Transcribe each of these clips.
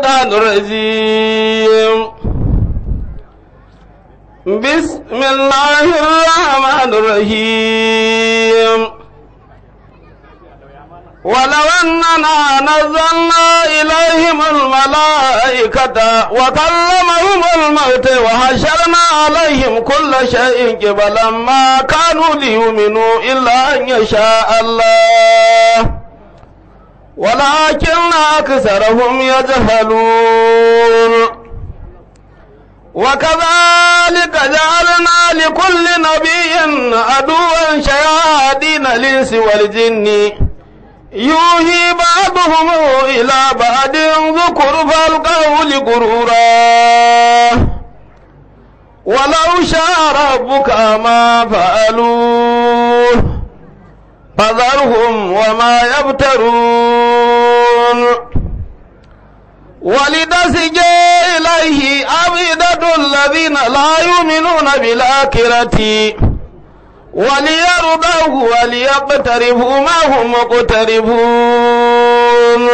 الشيطان الرجيم بسم الله الرحمن الرحيم ولو أننا نزلنا إليهم الملائكة وكلمهم الموت وحشرنا عليهم كل شيء قبلا ما كانوا ليؤمنوا إلا أن يشاء الله ولكن أكثرهم يجهلون وكذلك جعلنا لكل نبي عدوا شياطين الإنس والجن يوهي بعضهم إلى بعض ذكر فالقول غرورا ولو شاء ربك ما فعلوه فذرهم وما يبترون ولتسج إليه أفئدة الذين لا يؤمنون بالآخرة وليرضوه وليقترفوا ما هم مقترفون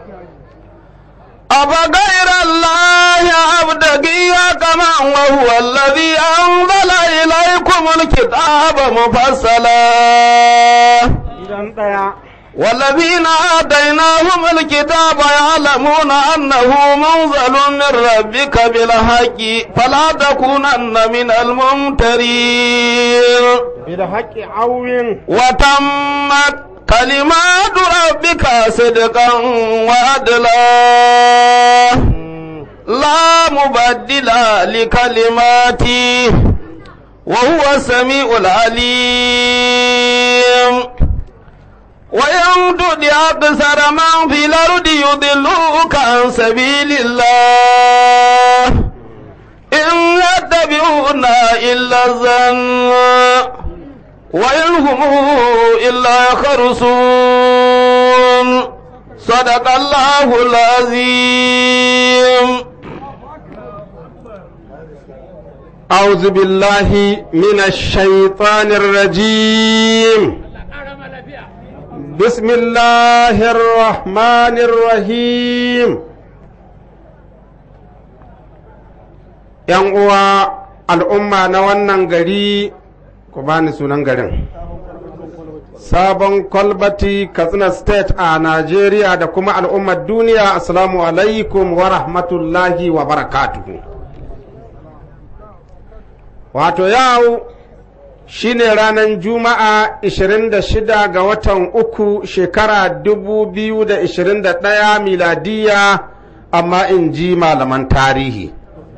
أفغير الله أبتغي كما وهو الذي أنزل إليكم الكتاب مفصلا والذين آتيناهم الكتاب يعلمون أنه منزل من ربك بالحق فلا تكونن من الممترين بالحق عون وتمت كلمات ربك صدقا وعدلا لا مبدل لكلماته وهو السميع العليم وإن تطع أكثر من في الأرض يضلوك عن سبيل الله إن يتبعون إلا الظن وإن هم إلا يخرصون صدق الله العظيم أعوذ بالله من الشيطان الرجيم بسم الله الرحمن الرحيم ‘Yan uwa al'umma na wannan gari ku bani sunan garin. Sabon kwalbati Katsina State a Najeriya da kuma al'ummar duniya, Assalamu alaikum wa rahmatullahi wa barakatuhu. Wato yau shine ranar Juma'a 26 ga watan uku shekara 2021 miladiya amma in ji malaman tarihi.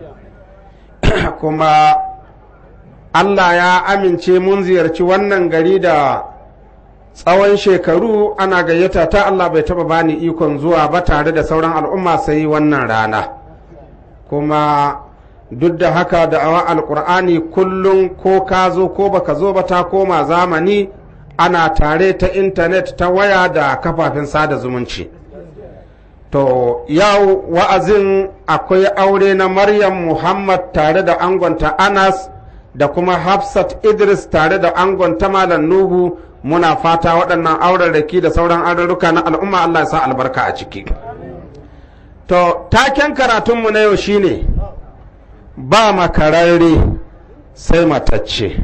Kuma Allah ya amince mun ziyarci wannan gari da tsawon shekaru ana gayyata ta Allah bai taba bani ikon zuwa ba tare da sauran al'umma sai wannan rana. Kuma duk da haka da awa alkur'ani kullum ko ka zo ko baka zo ba ta koma zamani ana tare ta intanet ta waya da kafafen sada zumunci to yau wa'azin akwai aure na maryam muhammad tare da angonta anas da kuma hafsat idris tare da angonta malam nuhu muna fata waɗannan aurarraki da sauran arurruka na al'umma allah ya sa albarka a ciki to taken karatunmu na yau shine ba makararre sai matacce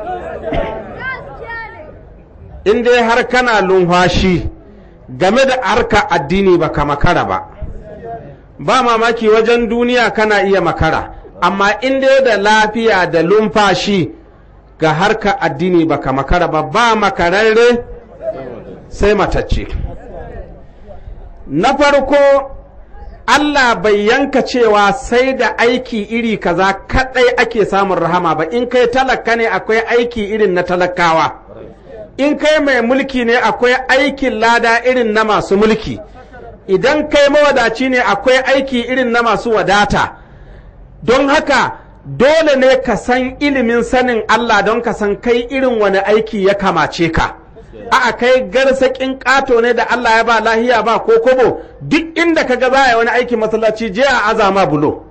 in dai har kana lumfashi game da harka addini baka makara ba ba mamaki wajen duniya kana iya makara amma in dai da lafiya da lumfashi ga harka addini baka makara ba ba makararre sai matacce na farko Allah bai yanka cewa sai da aiki iri kaza kadai ake samun rahama ba in kai talaka ne akwai aiki irin na talakawa in kai mai mulki ne akwai aikin lada irin na masu mulki idan kai mawadaci ne akwai aiki irin na masu wadata don haka dole ne ka san ilimin sanin Allah don ka san kai irin wani aiki ya kamace ka. a'a kai garsakin ƙato ne da Allah ya ba lahiya ba ko kobo duk inda ka ga za wani aikin masallaci je a azama bulo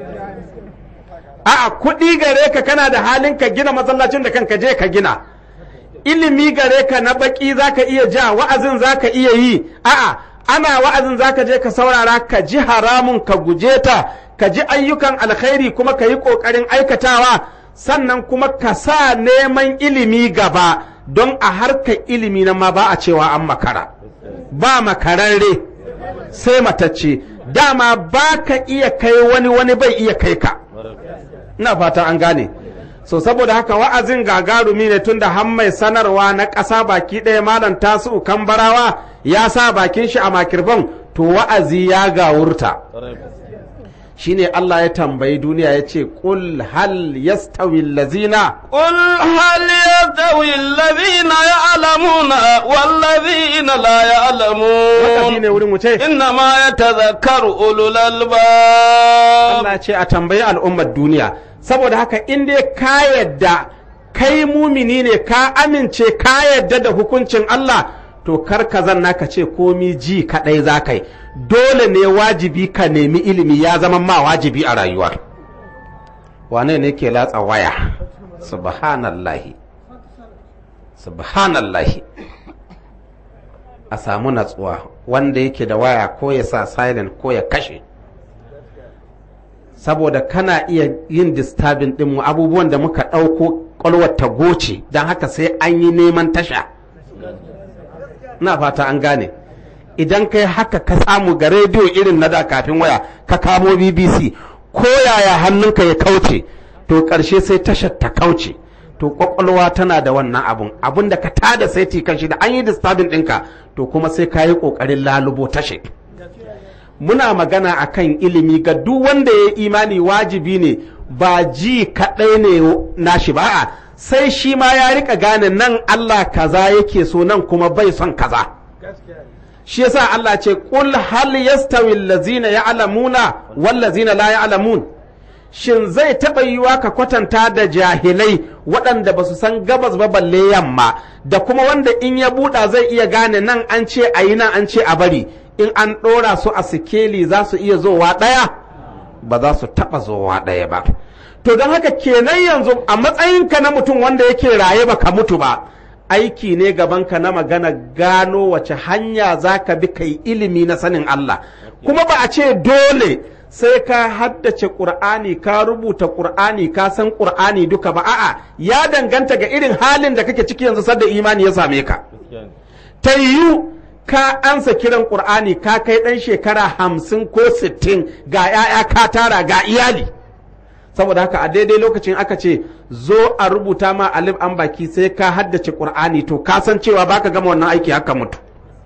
a'a kuɗi gare ka kana da halin ka gina masallacin da kanka je ka gina ilimi gare ka na baki za ka iya ja wa'azin za ka iya yi a'a ana wa'azin zaka je ka saurara ka ji haramun ka guje ta ka ji ayyukan alkhairi kuma ka yi ƙoƙarin aikatawa sannan kuma ka sa neman ilimi gaba don a harkar ilimi na ma ba a cewa an makara ba makararre sai matacce dama ba ka iya kai wani wani bai iya kai ka ina fata an gane so saboda haka wa'azin gagarumi ne tunda har mai sanarwa na ƙasa baki ɗaya malam tasu barawa ya sa bakin shi a makirfon to wa'azi ya gawurta shine Allah ya tambayi duniya ya ce ƙul hal yastawi lazina قل هل يستوي الذين يعلمون والذين لا wakafi ne يعلمون wurin wuce إنما يتذكر أولو الألباب Allah ce a tambayi al'ummar duniya saboda haka in dai ka yadda kai mumini ne ka amince ka yadda da hukuncin Allah to kar ka zanna ka ce komi ji kaɗai za ka yi dole ne wajibi ka nemi ilimi ya zama ma wajibi a rayuwa wane ne ke latsa waya subhanallahi subhanallahi a samu natsuwa wanda yake da waya ko ya sa silent ko ya kashe saboda kana iya yin disturbing ɗinmu abubuwan da muka ɗauko ƙwalwar ta goce don haka sai an yi neman tasha na fata an gane idan kai haka ka samu ga rediyo irin na da kafin waya ka kamo bbc ko yaya hannunka ya kauce to ƙarshe sai tashar ta kauce to ƙwaƙwalwa tana da wannan abun abun da ka tada saiti kan shi da an yi disturbing ɗinka to kuma sai ka yi ƙoƙarin lalubo tashe muna magana akan ilimi ga duk wanda ya imani wajibi ne ba ji kaɗai ne nashi ba a sai shi ma ya rika gane nan Allah kaza yake so nan kuma bai son kaza shi yasa Allah ce qul hal yastawi allazina ya'lamuna wal ladzina la ya'lamun shin zai taɓa yiwa ka kwatanta da jahilai waɗanda ba su san gabas ba balle yamma da kuma wanda in ya buɗa zai iya gane nan an ce a yi nan an ce a bari in an ɗora su a sikeli za su iya zowa ɗaya ba za su taɓa zowa ɗaya ba to don haka kenan yanzu a matsayinka na mutum wanda yake raye ba ka mutu ba aiki ne gabanka na magana gano wace hanya za ka bi kai ilimi na sanin Allah kuma ba a ce dole sai ka haddace ƙur'ani ka rubuta ƙur'ani ka san ƙur'ani duka ba a'a ya danganta ga irin halin da kake ciki yanzu sadda imani ya same ka ta yiwu ka ansa kiran ƙur'ani ka kai ɗan shekara hamsin ko sittin ga 'ya'ya ka tara ga iyali saboda haka a daidai lokacin aka ce zo a rubuta ma alif an baki sai ka haddace ƙur'ani to ka san cewa baka gama wannan aiki haka mutu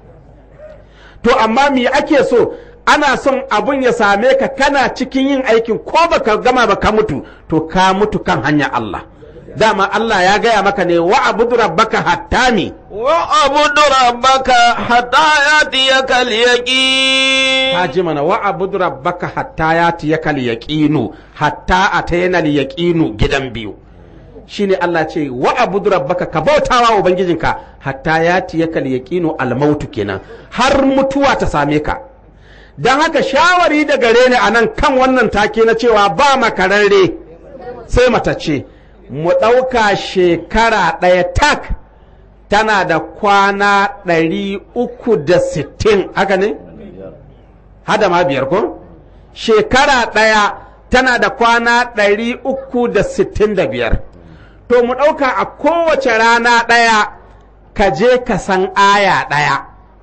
to amma me ake so ana son abun ya same ka kana cikin yin aikin ko baka gama ba ka mutu to ka mutu kan hanya Allah dama Allah ya gaya maka ne wa abudu rabbaka hatta mi وأعبد ربك حتى يأتيك اليقين ka ji mana wa abudu rabbaka hatta ya tiyaka yaqinu hatta atayna yaqinu gidan biyu shine Allah ce wa abudu rabbaka ka bautawa ubangijinka hatta ya tiyaka yaqinu almautu kenan har mutuwa ta same ka dan haka shawari da gare ni anan kan wannan take na cewa ba makararre sai matacce mu ɗauka shekara ɗaya tak tana da kwana ɗari uku da sittin haka ne? hada ma biyar ko? shekara ɗaya tana da kwana ɗari uku da sittin da biyar to mu ɗauka a kowace rana ɗaya ka je ka san aya ɗaya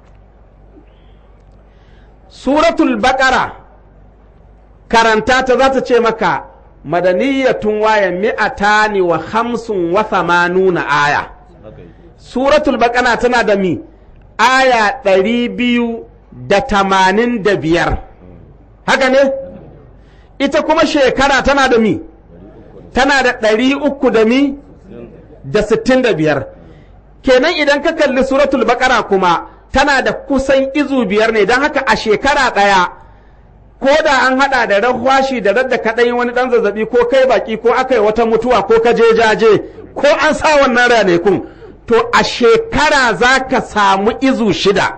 suratul baƙara karanta ta za ta ce maka madaniyatun waya mi'atani wa hamsin wa thamanuna aya suratul baƙara tana da mi aya ɗari biyu da tamanin da biyar haka ne ita kuma shekara tana da mi tana da ɗari uku da mi da sittin da biyar kenan idan ka kalli suratul baƙara kuma tana da kusan izu biyar ne don haka a shekara ɗaya ko da an haɗa da rahwashi da radda kaɗai wani ɗan zazzabi ko kai baki ko aka yi wata mutuwa ko ka je jaje ko an sa wannan ranakun to a shekara za ka samu izu shida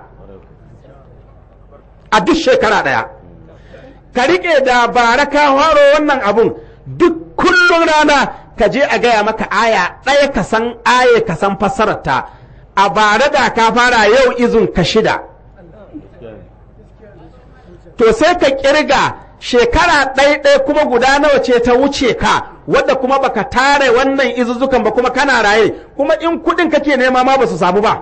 a duk shekara ɗaya ka riƙe da bara ka haro wannan abun duk kullum rana ka je a gaya maka aya ɗaya ka san aya ka san fassararta a bara da ka fara yau izun ka shida to sai ka kirga shekara ɗaya kuma guda nawa ce ta wuce ka wadda kuma baka tare wannan izuzukan ba kuma kana raye kuma in kuɗin kake nema ma ba su samu ba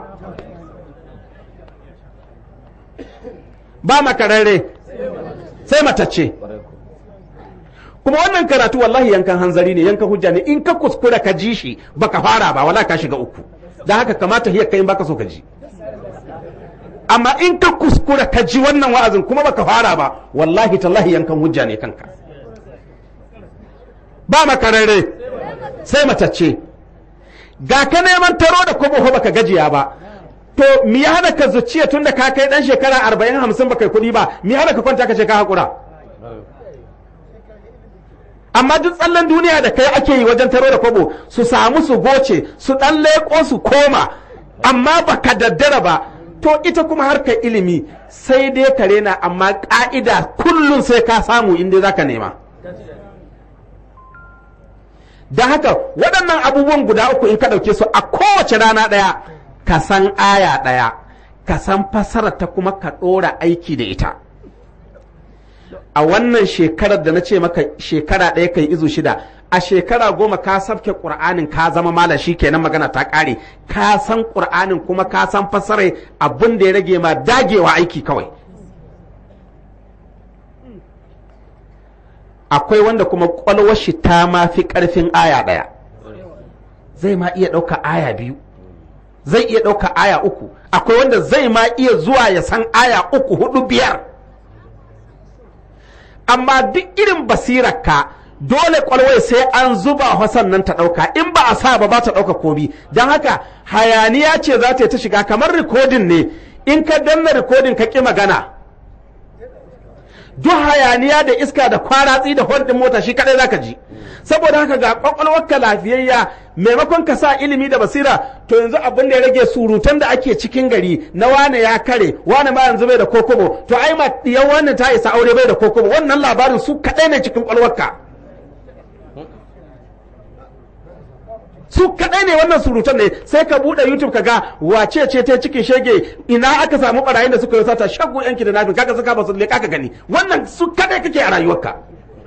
ba makararre sai matacce kuma wannan karatu wallahi yankan hanzari ne yankan hujja ne in ka kuskura ka ji shi baka fara ba wala ka shiga uku da haka kamata hiyar kai in baka so ka ji amma in ka kuskura ka ji wannan wa'azin kuma baka fara ba wallahi tallahi yankan hujja ne kanka ba makararre sai matacce ga ka neman taro da kuma baka gajiya ba to mi ya hana ka zuciya tunda ka kai dan shekara arba'in hamsin baka yi kuɗi ba mi ya hana ka kwanta ka ce ka haƙura amma duk tsallen duniya da kai ake yi wajen taro da kwabo su samu su goce su ɗan leƙo su koma amma baka daddara ba to ita kuma harkar ilimi sai dai ka rena amma ƙa'ida kullum sai ka samu inda za ka nema da haka waɗannan abubuwan guda uku in ka ɗauke su a kowace rana ɗaya ka san aya ɗaya ka san fasara ta kuma ka ɗora aiki da ita a wannan shekarar da na ce maka shekara ɗaya kai izu shida a shekara goma ka sabke ƙur'anin ka zama malam shi kenan magana ta ƙare ka san ƙur'anin kuma ka san fasarai abin da ya rage ma dagewa aiki kawai akwai wanda kuma ƙwalwar shi ta ma fi ƙarfin aya ɗaya zai ma iya ɗauka aya biyu zai iya ɗauka aya uku akwai wanda zai ma iya zuwa ya san aya uku hudu biyar amma duk irin basirarka dole kwalwai sai an zuba hasan nan ta ɗauka in ba a sa ba ba ta ɗauka komi don haka hayaniya ce za ta yi ta shiga kamar rikodin ne in ka danna rikodin ka ƙi magana duk hayaniya da iska da kwaratsi da hordin mota shi kadai zaka ji saboda haka ga kwakwalwarka lafiyayya maimakon ka sa ilimi da basira to yanzu abin da ya rage surutan da ake cikin gari na wane ya kare wane ma yanzu bai da kokobo to ai ma diyan wannan ta isa aure bai da kokobo wannan labarin su kadai ne cikin kwalwarka su kadai ne wannan surutan ne sai ka bude youtube ka ga wace ce ta cikin shege ina aka samu barayin da suka yi sata shagu yanki da nafi kaga suka basu leka ka gani wannan su kadai kake a rayuwarka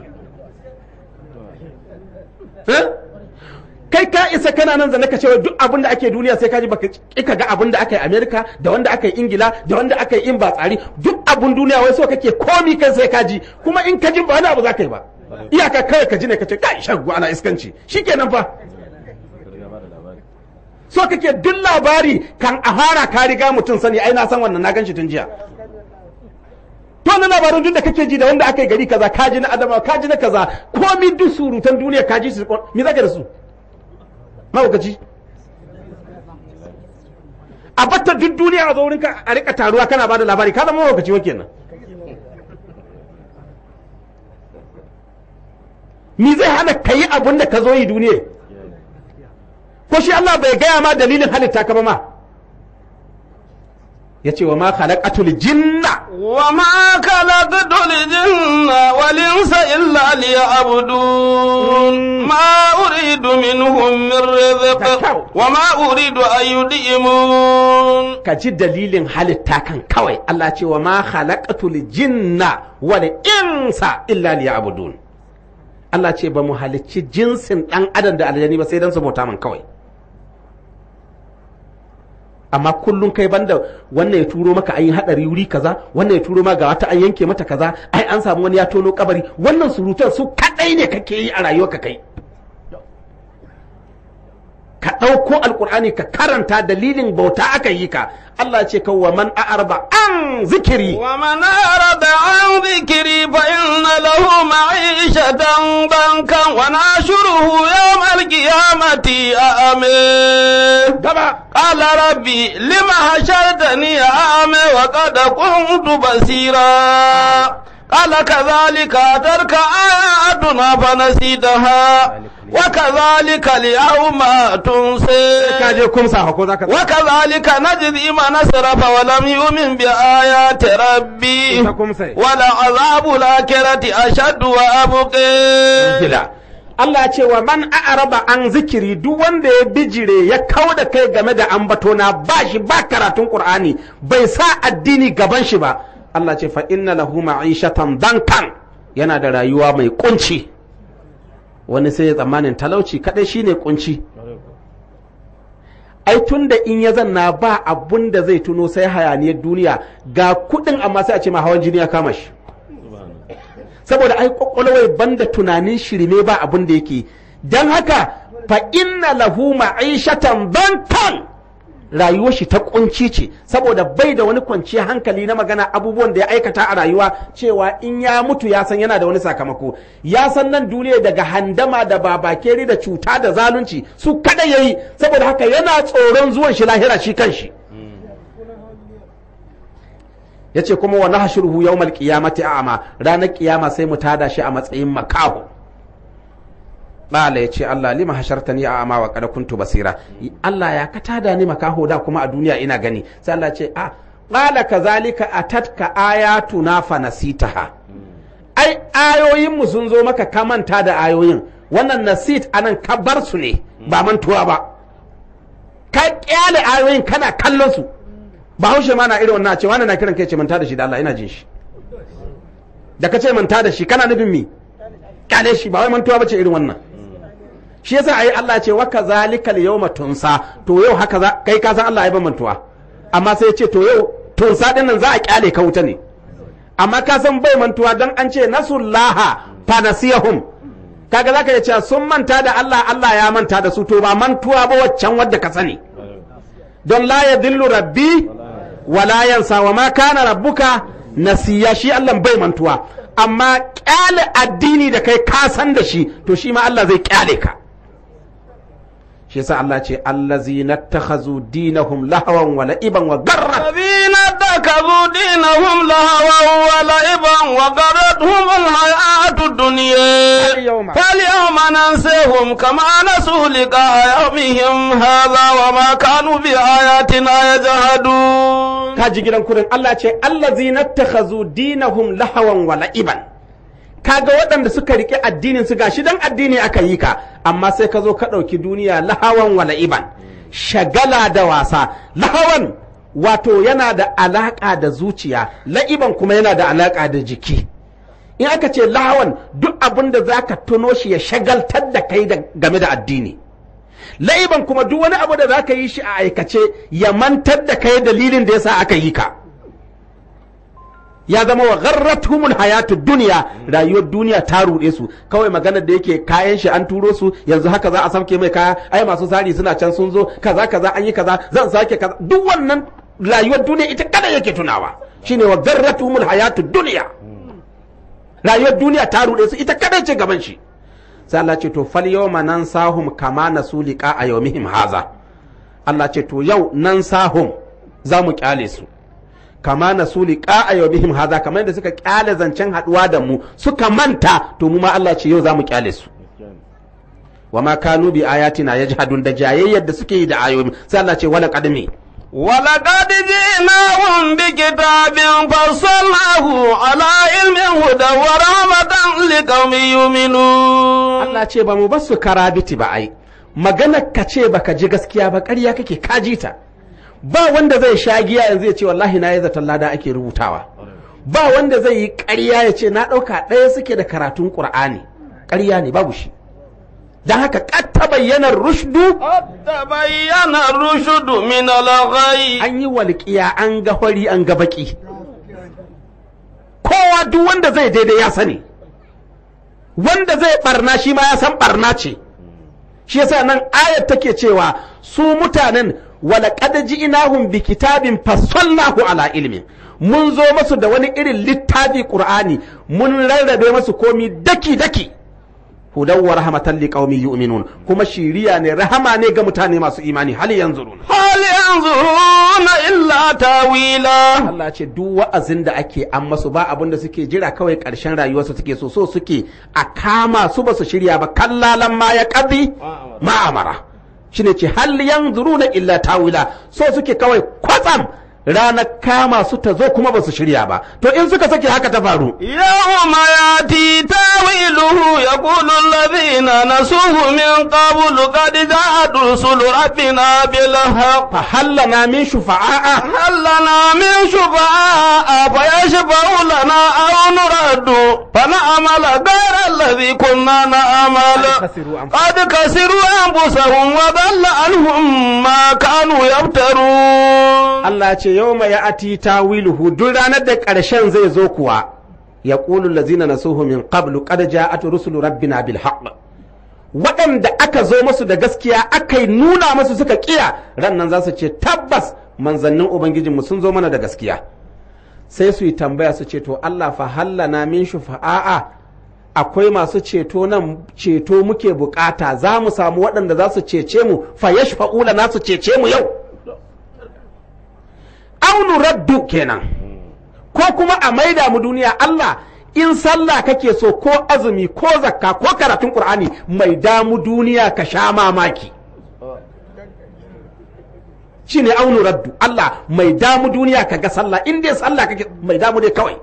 kai ka isa kana nan zane ka cewa duk abin da ake duniya sai ka ji baka ka ga abin da aka yi Amerika da wanda aka yi Ingila da wanda aka yi in ba tsari duk abin duniya wai so kake komi kai sai ka ji kuma in ka ji ba wani abu za ka yi ba iyaka kawai ka ji ne ka ce kai shagu ana iskanci shikenan fa so kake duk labari kan a fara ka riga mutum sani ai na san wannan na ganshi tun jiya to na labarin duk da kake ji da wanda aka yi gari kaza ka ji na adama ka ji na kaza komi duk surutan duniya ka ji su me zaka da su mahaukaci a batta duk duniya a zo wurin ka a rika taruwa kana bada labari ka zama mahaukaci wa kenan me zai hana ka yi abin da ka zo yi duniya ko shi Allah bai gaya ma dalilin halitta ka ba ma ya ce wa ma khalaqatul jinna wa ma khalaqatul jinna wal insa illa liya'budun ma uridu minhum min rizq wa ma uridu an yud'imun ka ji dalilin halitta kan kawai Allah ce wa ma khalaqatul jinna wal insa illa liya'budun Allah ce ba mu halicci jinsin dan adam da aljani ba sai dan su bauta man kawai amma kullum kai banda wannan ya turo maka an yi hadari wuri kaza wannan ya turo ma ga wata an yanke mata kaza ai an samu wani ya tono kabari wannan surutan su kadai ne kake yi a rayuwarka kai ka ɗauko alkur'ani ka karanta dalilin bauta aka yi ka Allah ce ka wa man a'arba an zikiri wa man a'rada an zikiri fa inna lahu ma'ishatan bankan wa nashuruhu yawm al-qiyamati a'ame gaba qala rabbi lima hashartani a'ame wa qad kuntu basira قال كذلك أترك آياتنا فنسيتها وكذلك اليوم تنسي kaje kumsa ko zaka وكذلك نجزي من أسرف ولم يؤمن بآيات ربي Ita kumsai. ولعذاب الآخرة أشد وأبقي gida Allah ya ce wa man a'raba an zikiri duk wanda ya bijire ya kau da kai game da ambatona ba shi ba karatun Qur'ani bai sa addini gaban shi ba Allah ce fa inna lahu ma'ishatan dankan yana da rayuwa mai kunci wani sai ya tsammanin talauci kadai shine kunci ai tun da in ya zanna ba abun da zai tuno sai hayaniyar duniya ga kudin amma sai a ce ma hawan jini ya kama shi saboda ai kwakwalwai banda tunanin shirme ba abun da yake don haka fa inna lahu ma'ishatan bankan rayuwar shi ta kunci ce saboda bai da wani kwanciyar hankali na magana abubuwan da ya aikata a rayuwa cewa in ya mutu ya san yana da wani sakamako ya san nan duniya daga handama da babakeri da cuta da zalunci su kada yayi saboda haka yana tsoron zuwan shi lahira shi kanshi yace kuma wa nahshuruhu yawmal qiyamati a'ma ranar kiyama sai mu tada shi a matsayin makaho Bala ya ce Allah lima hashartani a ama wa kada kuntu basira Allah ya ka tada ni makaho da kuma a duniya ina gani sai Allah ce a qala kazalika atatka ayatuna fa nasitaha ai ayoyin mu sun zo maka ka manta da ayoyin wannan nasit anan ka bar su ne ba mantuwa ba ka kyale ayoyin kana kallon su ba haushe ma na irin wannan ce wannan na kiran kai ce manta da shi da Allah ina jin shi da ka ce manta da shi kana nufin mi kyale shi ba wai mantuwa bace irin wannan shi yasa ayi Allah ce wa kazalika al-yawma tunsa to yau haka za kai ka san Allah ya ban mantuwa amma sai ya ce to yau tunsa din nan za a kyale ka wuta ne amma ka san bai mantuwa dan an ce nasullaha fa nasiyahum kaga zaka ya ce sun manta da Allah Allah ya manta da su to ba mantuwa ba waccan wadda ka sani don la yadillu rabbi wa la yansa wa ma kana rabbuka nasiya shi Allah bai mantuwa amma kyale addini da kai ka san da shi to shi ma Allah zai kyale ka shi yasa Allah ce allazina takhazu dinahum lahawan wa la'iban wa garrat الذين اتخذوا دينهم لهوا ولعبا وغرتهم الحياة الدنيا اليوم. فاليوم ننسيهم كما نسوا لقاء يومهم هذا وما كانوا بآياتنا يجحدون kaji gidan kurin Allah ce allazina takhazu dinahum lahawan wa la'iban kaga waɗanda suka rike addinin su gashi dan addini aka yi ka amma sai ka zo ka ɗauki duniya lahawan wa la'iban shagala da wasa lahawan wato yana da alaƙa da zuciya la'iban kuma yana da alaƙa da jiki in aka ce lahawan duk abin da za ka tuno shi ya shagaltar da kai da- game da addini la'iban kuma duk wani abu da za ka yi shi a aikace ya mantar da kai dalilin da yasa aka yi ka ya zama wa gharratuhumul hayatud duniya rayuwar duniya ta ruɗe su kawai maganar da yake kayan shi an turo su yanzu haka za a samke mai kaya ai masu sari suna can sun zo kaza kaza an yi kaza zan sake kaza duk wannan rayuwar duniya ita kada yake tunawa shine wa gharratuhumul hayatud duniya rayuwar duniya ta ruɗe su ita kada ce gaban shi sai Allah ce to fal yawma nan sahum kama nasu liqa a yawmihim haza Allah ce to yau nan sahum za mu kyale su kama nasu liqa a yawmihim haza kamar yadda suka kyale zancen haduwa da mu suka manta to mu ma Allah ce yau za mu kyale su wa ma kanu bi ayatina yajhadun da jayayyar da suke yi da ayoyi sai Allah ce wala qadmi ولقد جئناهم بكتاب فصلناه على علم هدى ورحمة لقوم يؤمنون Allah ce ba mu ba su karabiti ba ai maganar ka ce baka ji gaskiya ba ƙarya kake kaji ta ba wanda zai sha giya yanzu ya ce wallahi na yi zaton lada ake rubutawa ba wanda zai yi ƙarya ya ce na ɗauka ɗaya suke da karatun ƙur'ani ƙarya ne babu shi don haka ƙatta bayyanar rushdu قد تبين الرشد من الغي an yi walƙiya an ga hori an ga baƙi kowa duk wanda zai daidai ya sani wanda zai barna shi ma ya san barna ce shi yasa nan ayat take cewa su mutanen wala qad ji'nahum bi kitabin fassalnahu ala ilmin mun zo masu da wani irin littafi qur'ani mun rarrabe masu komi daki daki hudan wa rahmatan liqaumin yu'minun kuma shiriya ne rahama ne ga mutane masu imani hal yanzuruna هل ينظرون إلا تاويلا Allah ce duk wa'azin da ake an masu ba abin da suke jira kawai ƙarshen rayuwarsu suke so so suke a kama su ba su shirya ba kallalan ma ya ƙabi ma'amara shine ce hal yanzuruna illa tawila so suke kawai kwatsam ranar kama su ta zo kuma ba su shirya ba to in suka sake haka ta faru يوم يأتي تاويله يقول الذين الذين نسوه من قبل قد جاءت رسل ربنا بالحق فهل لنا من شفعاء هل لنا من شفعاء فيشفعوا لنا أو نرد فنعمل غير الذي كنا نعمل خسروا أنفسهم. قد خسروا أنفسهم وضل عنهم ما كانوا يفترون Allah ce yau mai ya ati tawiluhu duk ranar da ƙarshen zai zo kuwa ya ƙulu lazina na suhu min qablu qad ja'at rusulu rabbina bil haqq waɗanda aka zo masu da gaskiya aka yi nuna masu suka kiya ran nan za su ce tabbas manzannin ubangijinmu sun zo mana da gaskiya sai su yi tambaya su ce to Allah fa hallana min shufa'a akwai masu ceto nan ceto muke bukata za mu samu waɗanda za su cece mu fa yashfa'u lana su cece mu yau aunu raddu kenan ko kuma a maida mu duniya Allah in sallah kake so ko azumi ko zakka ko karatun qur'ani mai damu duniya ka sha mamaki shine aunu raddu Allah mai damu duniya ka ga sallah in dai sallah kake mai damu dai kawai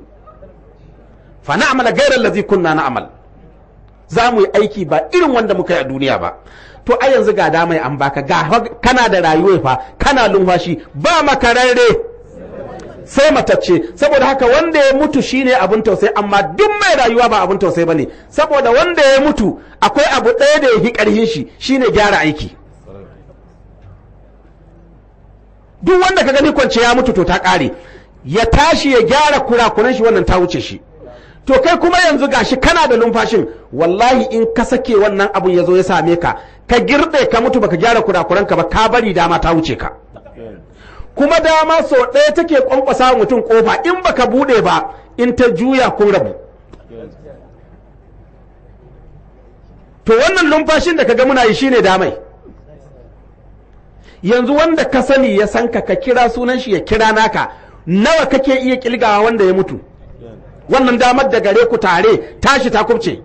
fa na'mala ghayra allazi kunna na'mal za mu yi aiki ba irin wanda muka yi a duniya ba to a yanzu ga damai an baka ga kana da rayuwa fa kana lumfashi ba makararre sai matacce saboda haka wanda ya mutu shine abin tausayi amma duk mai rayuwa ba abin tausayi bane saboda wanda ya mutu akwai abu ɗaya da ya fi ƙarfin shi shine gyara aiki duk wanda ka gani kwance ya mutu to ta ƙare ya tashi ya gyara kurakuran shi wannan ta wuce shi to kai kuma yanzu gashi kana da numfashin wallahi in ka sake wannan abun ya zo ya same ka ka girɗe ka mutu baka gyara kurakuranka ba ka bari dama ta wuce ka kuma dama so ɗaya take kwankwasa wa mutum kofa in baka buɗe ba in ta juya kun rabu to wannan numfashin da ka ga muna yi shine damai yanzu wanda ka sani ya san ka ka kira sunan shi ya kira naka nawa kake iya kilgawa wanda ya mutu wannan damar da gare ku tare tashi ta kubce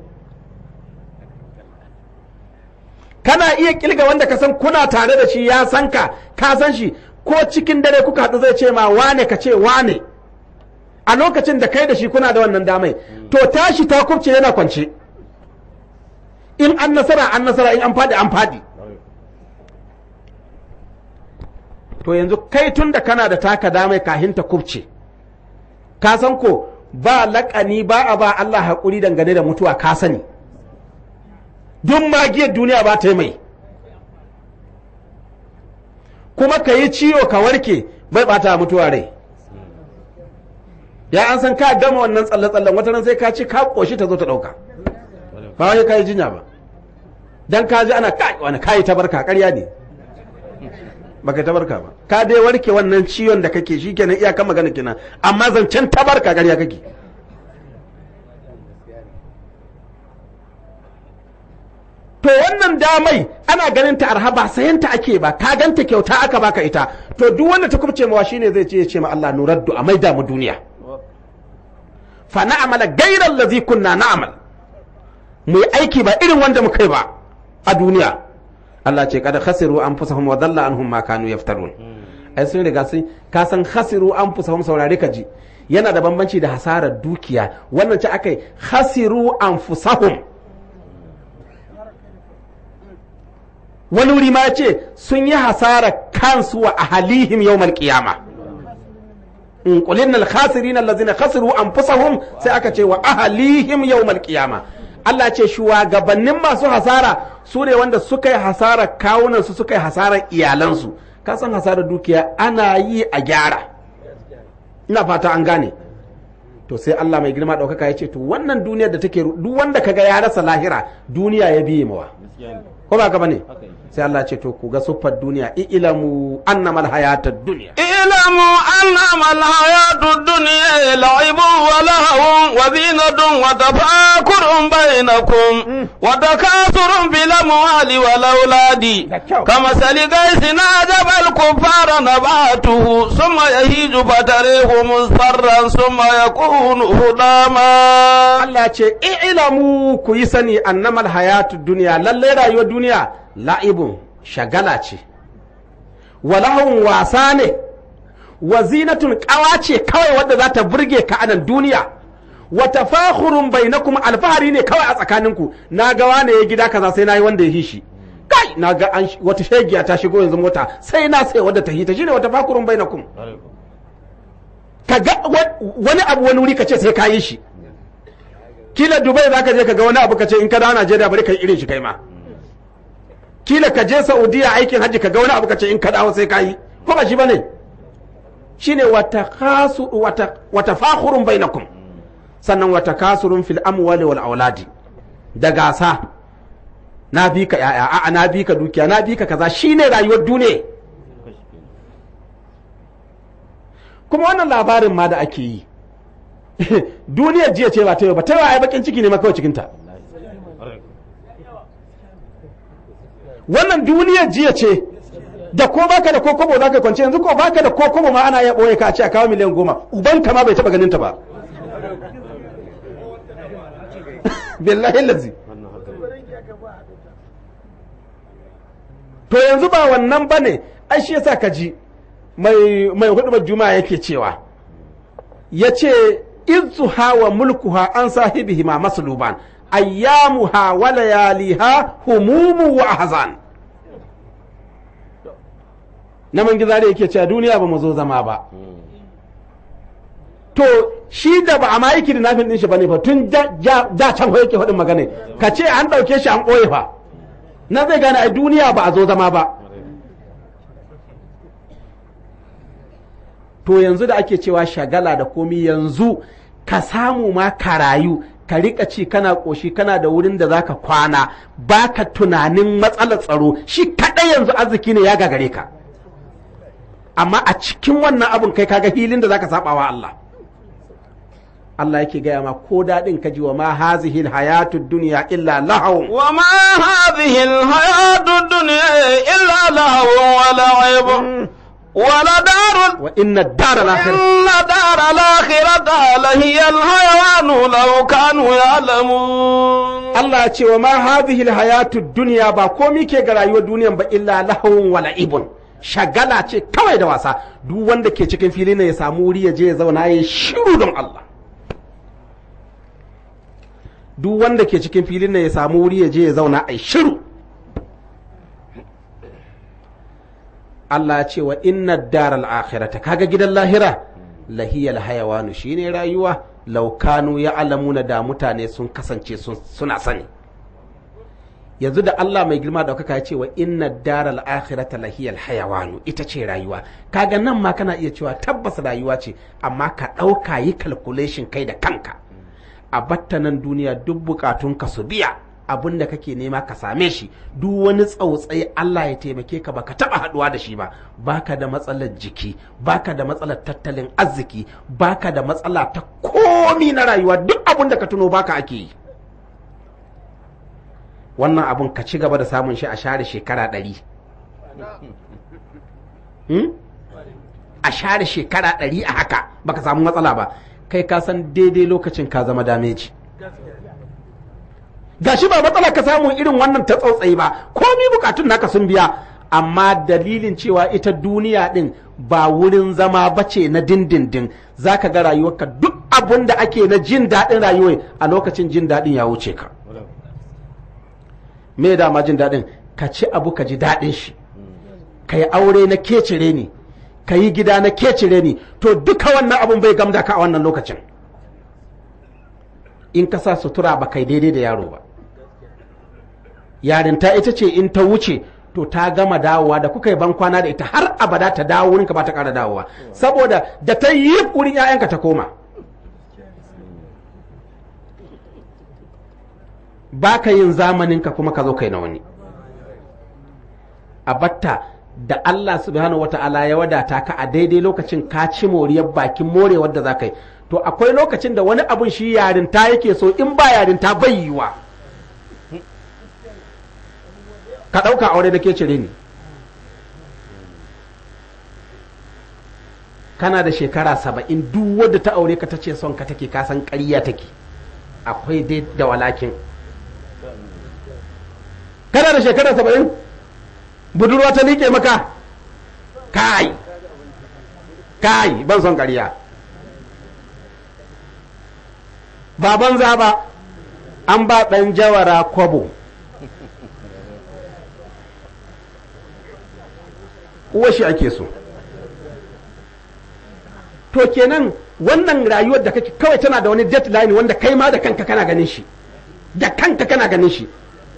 kana iya kilga wanda ka san kuna tare da shi ya san ka ka san shi ko cikin dare kuka haɗu zai ce ma wane ka ce wane a lokacin da kai da shi kuna da wannan damai to tashi ta kubce yana kwance in an nasara an nasara in an faɗi an faɗi to yanzu kai tun da kana da taka damai kahin ta kubce ka san ko ba laƙani ba a ba Allah haƙuri dangane da mutuwa ka sani duk magiyar duniya ba ta yi mai kuma ka yi ciwo ka warke bai bata mutuwa rai ya an san ka gama wannan tsalle-tsallen wata ran sai ka ci ka ƙoshi ta zo ta ɗauka ba wai ka yi jinya ba dan ka ji ana kai wani kayi tabarka ƙarya ne baka tabarka ba ka dai warke wannan ciwon da kake shi kenan iyakan magana kenan amma zancen tabarka ƙarya kake to wannan damai ana ganin ta arha ba sayan ta ake ba ka ganta kyauta aka baka ita to duk wanda ta kubce mawa shine zai ce ya ce ma Allah nuraddu a maida mu duniya fa na'amala ghayra allazi kunna na'mal mu yi aiki ba irin wanda muka yi ba a duniya Allah ce kada khasiru anfusahum wa dalla anhum ma kanu yaftarun ai sun riga sun ka san khasiru anfusahum saurare ka ji yana da bambanci da hasarar dukiya wannan ce akai khasiru anfusahum wani wuri ma ce sun yi hasara kansu wa ahalihim yawmal qiyama in qulina al khasirin allazina khasiru anfusahum sai aka ce wa ahalihim yawmal qiyama Allah ce shugabannin masu hasara su ne wanda suka yi hasara kawunan su suka yi hasarar iyalansu ka san hasarar dukiya ana yi a gyara ina fata an gane to sai Allah mai girma ɗaukaka ya ce to wannan duniyar da take duk wanda kaga ya rasa lahira duniya ya biye mawa ko ba ka bane sai Allah ce to ku ga siffar duniya ilamu annamal hayatad dunya اعلموا أنما الحياة الدنيا لعب ولهو وزينة وتفاكر بينكم وتكاثر في الأموال والأولاد كمثل غيث أعجب الكفار نباته ثم يهيج فتريه مصفرا ثم يكون هداما Allah ce ilamu ku yi sani annamal hayatud dunya lalle rayuwar duniya la'ibun shagala ce walahun wasa ne wa zinatun kawa ce kawai wadda za ta burge ka anan duniya wa tafakhurun bainakum alfahari ne kawai a tsakaninku na ga wane ya gida kaza sai nayi wanda ya hishi kai na ga an wata shegiya ta shigo yanzu mota sai na sai wadda ta hita shine wa tafakhurun bainakum ka ga wani abu wani wuri ka ce sai ka yi shi kila dubai za ka je ka ga wani abu ka ce in ka dawo najeriya bari ka yi irin shi kai ma kila ka je saudiya aikin hajji ka ga wani abu ka ce in ka dawo sai ka yi ko ba shi ba ne shine wata kasu wata wata fakhurun bainakum sannan wata kasurun fil amwali wal auladi da gasa na bi ka yaya a'a na bi ka dukiya na bi ka kaza shine rayuwar duniya kuma wannan labarin ma da ake yi duniyar jiya ce ba ta yau ba ta yau ai bakin ciki ne ma kawai cikinta wannan duniyar jiya ce da ko baka da kokobo za ka kwance yanzu ko baka da kokobo ma ana iya ɓoye ka a ce a kawo miliyan goma uban ka ma bai taɓa ganin ta ba billahi lazi to yanzu ba wannan ba ne ai shi yasa ka ji mai mai hudu juma'a yake cewa ya ce izuha wa mulkuha an sahibihi ma masluban ayyamuha wa layaliha humumu wa ahzan na man gizare yake cewa duniya ba mu zo zama ba to shi da ba a ma yi kidnapping din shi bane fa tun da can yake faɗin magana ka ce an ɗauke shi an ɓoye fa na zai gane a duniya ba a zo zama ba to yanzu da ake cewa shagala da komi yanzu ka samu ma ka rayu ka rika ci kana ƙoshi kana da wurin da zaka kwana baka tunanin matsalar tsaro shi kaɗai yanzu arziki ne ya gagare ka amma a cikin wannan abun kai kaga hilin da zaka saba wa Allah Allah yake gaya ma ko daɗin ka ji wa ma hazihil hayatud dunya illa lahawun wa ma hadhihi alhayatud dunya illa lahawun wa la'ib ولدار وإن الدار الآخرة إن دار الآخرة لهي الحيوان لو كانوا يعلمون Allah ce wa ma hadhihi alhayatud dunya ba komai ke ga rayuwar duniyan ba illa lahawun wa la'ibun shagala ce kawai da wasa duk wanda ke cikin fili ne ya samu wuri ya je ya zauna ya shiru don Allah duk wanda ke cikin filin ne ya samu wuri ya je ya zauna a shiru Allah ya ce wa inna daral akhirata kaga gidan lahira lahiyal hayawanu shine rayuwa laukanu ya alamuna da mutane sun kasance suna sani yanzu da Allah mai girma daukaka ya ce wa inna daral akhirata lahiyal hayawanu ita ce rayuwa kaga nan ma kana iya cewa tabbas rayuwa ce amma ka ɗauka yi calculation kai da kanka a batta nan duniya duk bukatun ka su biya abin da kake nema ka same shi duk wani tsautsayi Allah ya taimake ka baka taba haduwa da shi ba baka da matsalar jiki baka da matsalar tattalin arziki baka da matsala ta komi na rayuwa duk abin da ka tuno baka ake yi wannan abun ka ci gaba da samun shi a share shekara ɗari a share shekara ɗari a haka baka samu matsala ba kai ka san daidai lokacin ka zama dameji gashi ba matsala ka samu irin wannan ta tsautsayi ba komi bukatun naka sun biya amma dalilin cewa ita duniya din ba wurin zama bace na dindindin zaka ga rayuwarka duk abun da ake na jin daɗin rayuwa a lokacin jin daɗin ya wuce ka me dama jin daɗin ka ci abu ka ji daɗin shi ka yi aure na kecire ni ka yi gida na kecire ni to duka wannan abun bai gamda ka a wannan lokacin in ka sa sutura ba kai daidai da yaro ba yarinta ita ce in ta wuce to ta gama dawowa da kuka yi ban kwana da ita har abada ta dawo wurinka ba ta ƙara dawowa saboda da ta yi wurin 'ya'yanka ta koma ba ka yin zamaninka kuma ka zo kai na wani a batta da Allah subhanahu wata'ala ya wadata ka a daidai lokacin ka ci moriyar bakin morewar da za ka yi to akwai lokacin da wani abun shi yarinta yake so in ba yarinta bai yiwa ka ɗauka aure da ke cire ni kana da shekara saba'in duk wadda ta aure ka ta ce son ka take kasan ƙarya take akwai dai da walakin kana da shekara saba'in budurwa ta liƙe maka kai kai ban son ƙarya ba banza ba an ba ɗan jawara kwabo shi ake so to kenan wannan rayuwar da kake kawai tana da wani deadline wanda kai ma da kanka kana ganin shi da kanka kana ganin shi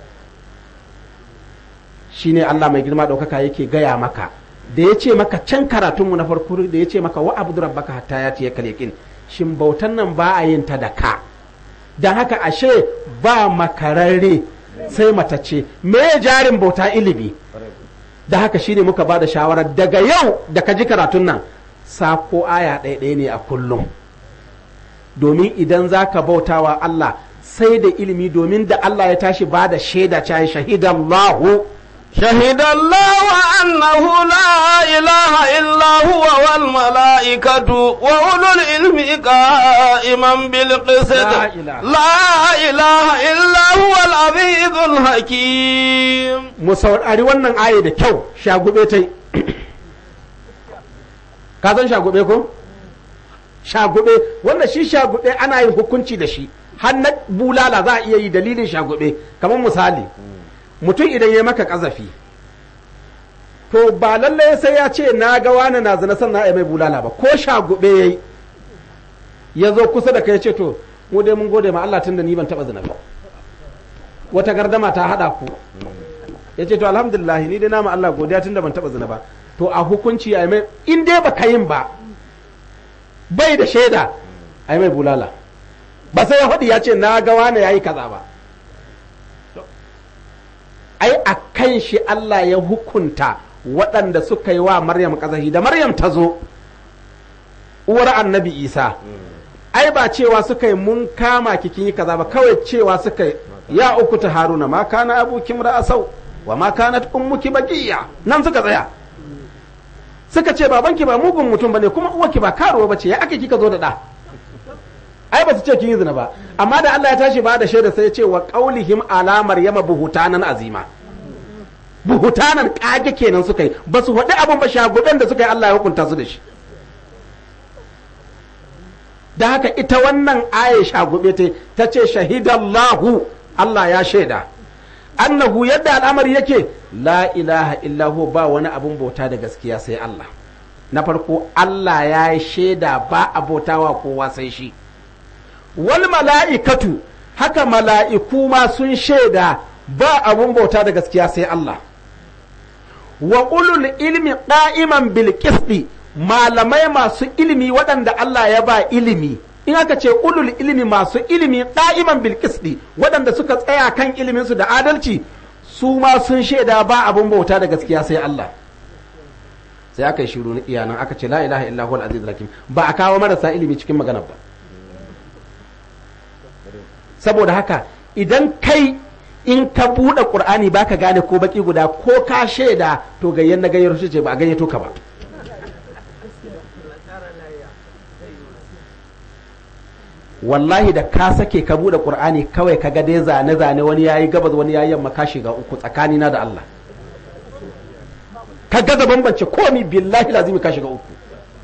shine Allah mai girma ɗaukaka yake gaya maka da ya ce maka can karatunmu na farko da ya ce maka wa abu rabbaka hatta ya tiye kalekin shin bautan nan ba a yin ta da ka don haka ashe ba makararre sai matace me jarin bauta ilimi da haka shine muka ba da shawarar daga yau da ka ji karatun nan sako aya ɗaya ne a kullum domin idan za ka bautawa Allah sai da ilimi domin da Allah ya tashi ba da shaida cayi shahidallahu شهد الله أنه لا إله إلا هو والملائكة وأولو العلم قائما بالقسط لا إله. لا إله إلا هو العزيز الحكيم mu saurari wannan aya da kyau shagube ta yi ka san shagube ko shagube wanda shi shagube ana yin hukunci da shi har na bulala za a iya yi dalilin shagube kamar misali mutum idan ya maka kazafi to ba lallai sai ya ce na ga wani na zina sannan ya mai bulala ba ko shagube ya yi ya zo kusa da kai ya ce to mu dai mun gode ma Allah tun da ni ban taba zina ba wata gardama ta hada ku ya ce to alhamdulillah ni dai nama Allah godiya tun da ban taba zina ba to a hukunci a mai in dai baka yin ba bai da shaida a mai bulala ba sai ya faɗi ya ce na ga wani ya yi kaza ba ai a kan shi Allah ya hukunta waɗanda suka yi wa Maryam ƙazahi da Maryam ta zo uwar annabi Isa ai ba cewa suka yi mun kama kikin yi kaza ba kawai cewa suka yi ya uku ta haruna ma kana abuki ra'asau wa ma kanat ummuki baqiya nan suka tsaya suka ce babanki ba mugun mutum bane kuma uwarki ba karuwa bace ya aka kika zo da da ai ba su ce kin yi zina ba amma da Allah ya tashi ba da shaida sai ya ce wa qaulihim ala maryama buhutanan azima buhutanan kage kenan suka yi ba su faɗi abin ba shagudan da suka yi Allah ya hukunta su da shi da haka ita wannan aya shagube ta ta ce shahidallahu Allah ya shaida annahu yadda al'amari yake la ilaha illahu ba wani abun bauta da gaskiya sai Allah na farko Allah ya yi shaida ba a bautawa kowa sai shi wal mala'ikatu haka mala'iku ma sun shaida ba abun bauta da gaskiya sai Allah wa ulul ilmi qa'iman bil qisti malamai masu ilimi waɗanda Allah ya ba ilimi in aka ce ulul ilimi masu ilimi qa'iman bil qisti waɗanda suka tsaya kan ilimin su da adalci su ma sun shaida ba abun bauta da gaskiya sai Allah sai aka yi shiru na iyanan aka ce la ilaha illa huwal azizul hakim ba a kawo marasa ilimi cikin magana ba saboda haka idan kai in ka buɗe ƙur'ani ba ka gane ko baki guda ko ka shaida to gayyan na gayyar ce ba a gayyato ka ba wallahi da ka sake ka buɗe ƙur'ani kawai ka ga dai zane zane wani yayi gabas wani yayi yamma ka shiga uku tsakanina da Allah ka gaza bambance komi billahi lazimi ka shiga uku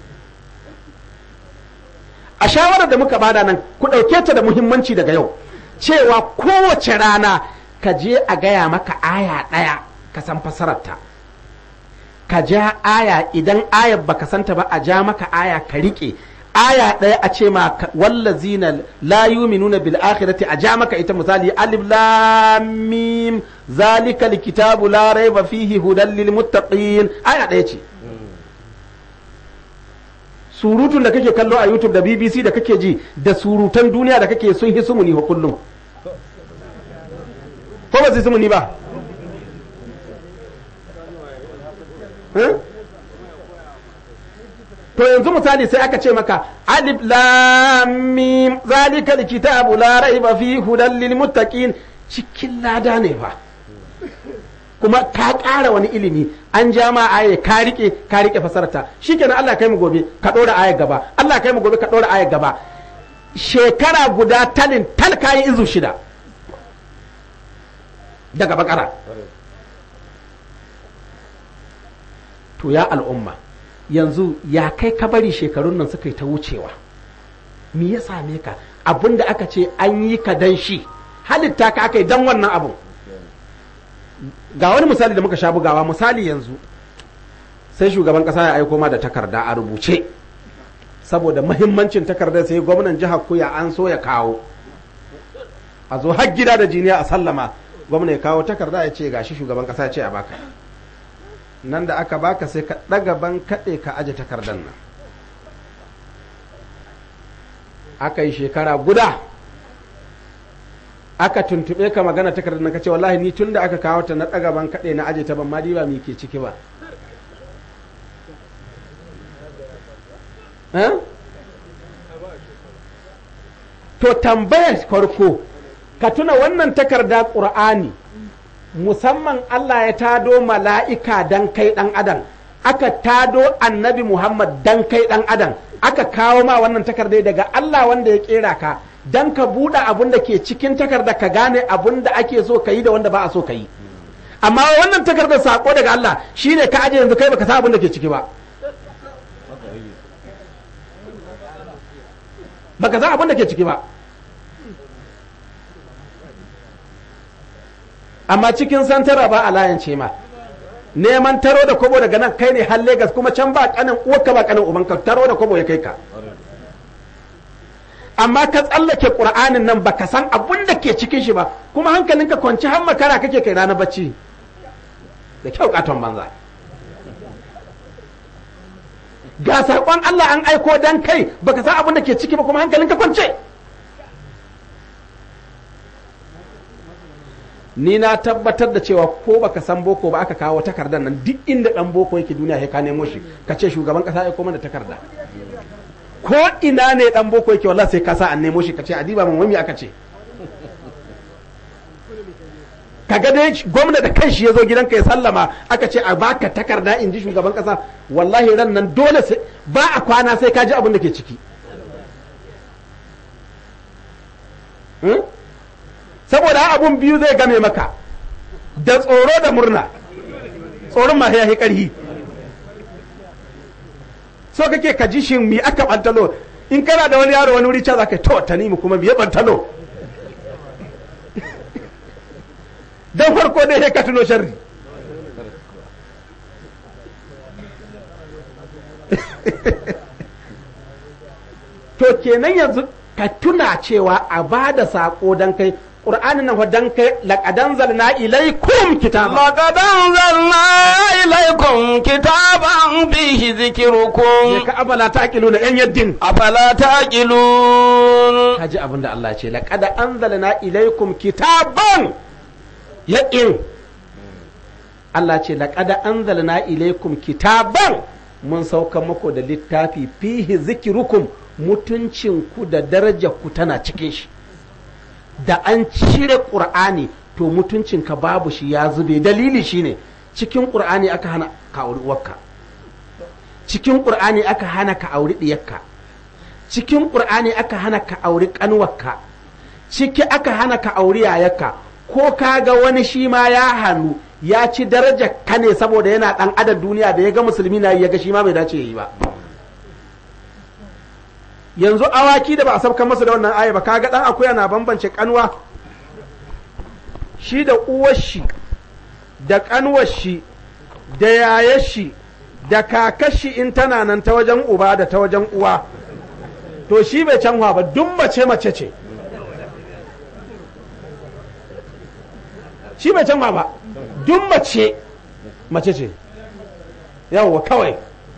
a shawarar da muka bada nan ku ɗauke ta da muhimmanci daga yau cewa kowace rana ka je a gaya maka aya ɗaya ka san fasararta ka ja aya idan ayar baka santa ba a ja maka aya ka riƙe aya ɗaya a ce ma wallazina la yuminuna bil akhirati a ja maka ita misali alif lam mim zalika kitabu la raiba fihi hudan lil muttaqin aya ɗaya ce surutun da kake kallo a YouTube da BBC da kake ji da surutan duniya da kake sun hi sumuni wa kullum ko ba su sumuni ba to yanzu misali sai aka ce maka alif lam mim zalika alkitabu la raiba fi hudan lil muttaqin cikin lada ne ba kuma ka ƙara wani ilimi an ja ma aya ka rike ka rike fasarta shikenan Allah kai mu gobe ka ɗora ayar gaba Allah kai mu gobe ka ɗora ayar gaba shekara guda talin tal kayi izu shida daga bakara to ya al'umma yanzu ya kai ka bari shekarun nan suka yi ta wucewa me ya same ka abin da aka ce an yi ka dan shi halitta ka aka yi dan wannan abun ga wani misali da muka sha bugawa misali yanzu sai shugaban kasa ya aiko ma da takarda a rubuce saboda mahimmancin takardar sai gwamnan jihar kuya an so ya kawo a zo har gida da jiniya a sallama gwamna ya kawo takarda ya ce gashi shugaban kasa ya ce a baka nan da aka baka sai ka ɗaga ban kaɗe ka aje takardar nan aka yi shekara guda aka tuntuɓe ka magana takardar nan ka ce wallahi ni tun da aka kawo ta na ɗaga ban kaɗe na aje ta ban ma diba mi ke ciki ba to tambayar farko ka tuna wannan takarda ƙur'ani musamman Allah ya tado mala'ika dan kai ɗan adam aka tado annabi Muhammad dan kai ɗan adam aka kawo ma wannan takarda daga Allah wanda ya ƙera ka dan ka buɗe abin da ke cikin takarda ka gane abin da ake so ka yi da wanda ba a so ka yi amma wannan takardar sako daga Allah shine ka aje yanzu kai baka san abin da ke ciki ba baka san abin da ke ciki ba amma cikin santara ba a layance ma neman taro da kobo daga nan kai ne har Legas kuma can ba kanin uwarka ba kanin ubanka taro da kobo ya kai ka amma ka tsallake qur'anin nan baka san abun da ke cikin shi ba kuma hankalinka kwanci har makara kake kai ranar bacci da kyau katon banza ga saƙon Allah an aiko dan kai baka san abun da ke ciki ba kuma hankalinka kwance ni na tabbatar da cewa ko baka san boko ba aka kawo takardar nan duk inda dan boko yake duniya sai ka nemo shi ka ce shugaban kasa ya koma da takarda ko ina ne dan boko yake wallahi sai ka sa an nemo shi ka ce adiba mun wani aka ce kaga dai gwamna da kanshi ya zo gidanka ya sallama aka ce a baka takarda in ji shugaban kasa wallahi ran nan dole sai ba a kwana sai ka ji abin da ke ciki saboda abun biyu zai game maka da tsoro da murna tsoron ma ya yi ƙarhi so kake ka ji shin mi aka bantalo in kana da wani yaro wani wuri ca za ka to tanimu kuma biye bantalo don farko dai sai ka tuno sharri to kenan yanzu ka tuna cewa a ba da saƙo don kai ƙur'anin nan dan kai laƙadan zalna ilaikum kitaba لقد أنزلنا إليكم كتابا فيه ne ذكركم ka abala ta ƙilu na 'yan yaddin أفلا تعقلون ka ji abin da Allah ce laƙada anzalna ilaikum kitaban yaƙin Allah ce laƙada anzalna ilaikum kitaban mun sauka muku da littafi fihi zikirukum mutuncinku da darajarku tana cikin shi da an cire ƙur'ani to mutuncinka babu shi ya zube dalili shine cikin ƙur'ani aka hana ka auri uwarka cikin ƙur'ani aka hana ka auri ɗiyarka cikin ƙur'ani aka hana ka auri ƙanwarka ciki aka hana ka auri yayarka ko ka ga wani shi ma ya hannu ya ci daraja ka ne saboda yana ɗan adad duniya da ya ga musulmi na yi ya ga shi ma bai dace ya yi ba yanzu awaki da ba a sabkan masa da wannan aya ba kaga ɗan akuya na bambance kanwa shi da uwar shi da kanwar shi da yayar shi da kakar shi in tana nan ta wajen uba da ta wajen uwa to shi bai canwa ba duk mace mace ce shi bai canwa ba duk mace mace ce yawwa kawai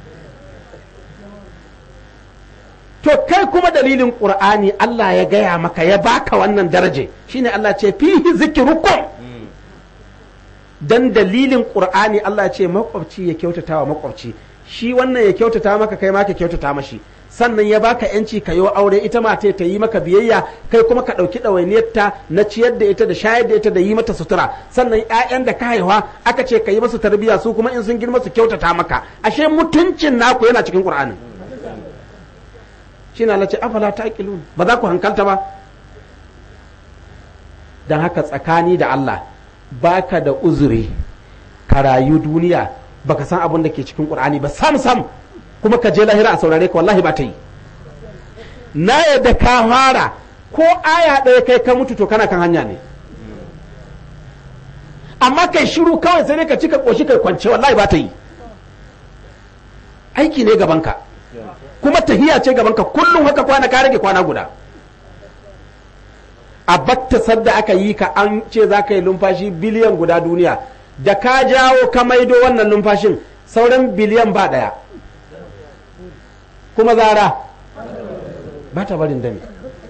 to kai kuma dalilin ƙur'ani Allah ya gaya maka ya baka wannan daraje shine Allah ce fihi zikirukum dan dalilin ƙur'ani Allah ce makwabci ya kyautata wa makwabci shi wannan ya kyautata maka kai ma ka kyautata mashi sannan ya baka yanci ka yi aure ita ma ta yi maka biyayya kai kuma ka ɗauki ɗawainiyarta na ciyar da ita da shayar da ita da yi mata sutura sannan ƴaƴan da ka haihuwa aka ce ka yi masu tarbiyya su kuma in sun girma su kyautata maka ashe mutuncin naku yana cikin ƙur'anin shine Allah ce afala taqilun ba za ku hankalta ba dan haka tsakani da Allah baka da uzuri ka rayu duniya baka san abin da ke cikin Qur'ani ba sam sam kuma ka je lahira a saurare ka wallahi ba ta yi na yadda ka fara ko aya ɗaya kai ka mutu to kana kan hanya ne amma kai shiru kawai sai dai ka cika ƙoshi kai kwance wallahi ba ta yi aiki ne gabanka kuma tahiya ce gabanka kullum haka kwana ka rage kwana guda a batta sadda aka yi ka an ce za ka yi numfashi biliyan guda duniya da ka jawo ka maido wannan numfashin sauran biliyan ba ɗaya kuma zara ba ta barin dami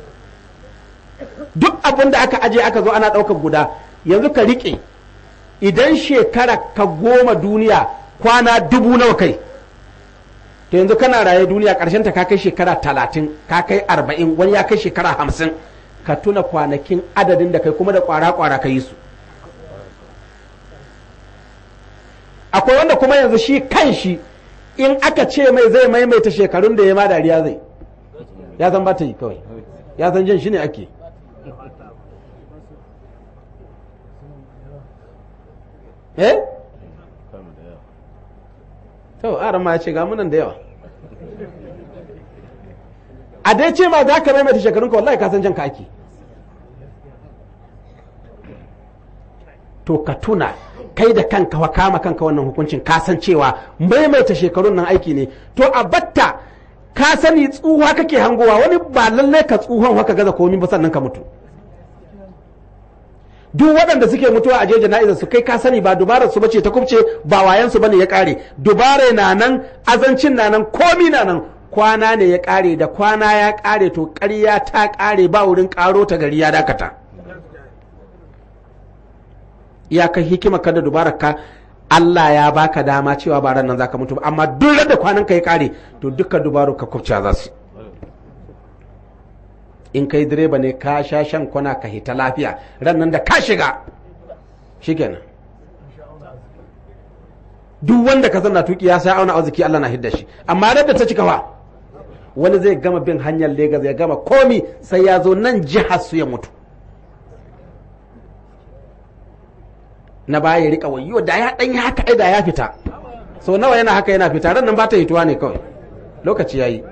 duk abin da aka aje aka zo ana ɗaukar guda yanzu ka riƙe idan shekara ka goma duniya kwana dubu nawa kai to yanzu kana raye duniya ƙarshen ta ka kai shekara talatin ka kai arba'in wani ya kai shekara hamsin ka tuna kwanakin adadin da kai kuma da kwara-kwara ka yi su akwai wanda kuma yanzu shi kan shi in aka ce mai zai maimaita shekarun da ya ma dariya zai ya san ba ta yi kawai ya san jin shi ne ake eh to aran ma ya ce ga munan da yawa a dai ce ma za ka maimaita shekarunka wallahi ka san jan ka ake to ka tuna kai da kanka wa kama kanka wannan hukuncin ka san cewa maimaita shekarun nan aiki ne to a batta ka sani tsuha kake hangowa wani ba lallai ka tsuhon haka gaza komi ba sannan ka mutu duk waɗanda suke mutuwa a jeji na'izar su kai ka sani ba dubarar su bace ta kubce ba wayan su bane ya kare dubare na nan azancin na nan komi na nan kwana ne ya kare da kwana ya kare to ƙarya ta kare ba wurin karo ta gari ya dakata iyakar hikima ka da dubarar ka Allah ya baka dama cewa ba ran nan zaka mutu ba amma duk da kwanan ka ya kare to duka dubaru ka kubce za su in kai direba ne ka sha shan kwana ka hita lafiya ran nan da ka shiga shikenan duk wanda ka zanna tuki ya sai auna arziki Allah na hidda shi amma da ta cika fa wani zai gama bin hanyar Legas ya gama komi sai ya zo nan jihar su ya mutu na baya ya rika wayo da ya dan haka ai da ya fita so nawa yana haka yana fita ran nan ba ta hituwa ne kawai lokaci yayi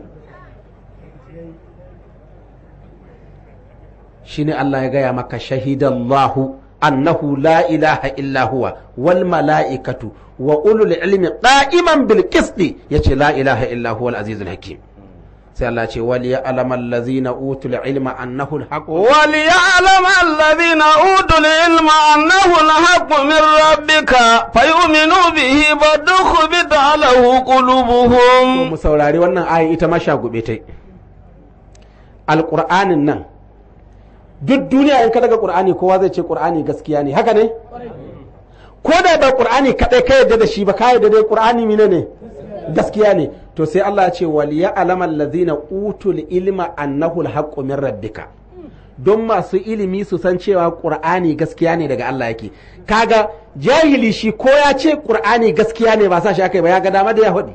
shine Allah ya gaya maka shahidallahu annahu la ilaha illa huwa wal mala'ikatu wa ulul ilmi qa'iman bil qisti yace la ilaha illa huwa al azizul hakim sai Allah ce wal ya'lamu allazina utul ilma annahu al haqq wal ya'lamu allazina utul ilma annahu al haqq min rabbika fayu'minu bihi badukhbita lahu qulubuhum mu saurari wannan ayin ita ma shagube tai alqur'anin nan duk duniya in ka daga qur'ani kowa zai ce qur'ani gaskiya ne haka ne ko da ba qur'ani kadai ka yadda da shi ba ka yadda dai qur'ani mine ne gaskiya ne to sai Allah ya ce wal ya'lamu allazina utul ilma annahu al min rabbika don masu ilimi su san cewa qur'ani gaskiya ne daga Allah yake kaga jahili shi ko ya ce qur'ani gaskiya ne ba sa shi akai ba ya ga dama da ya faɗi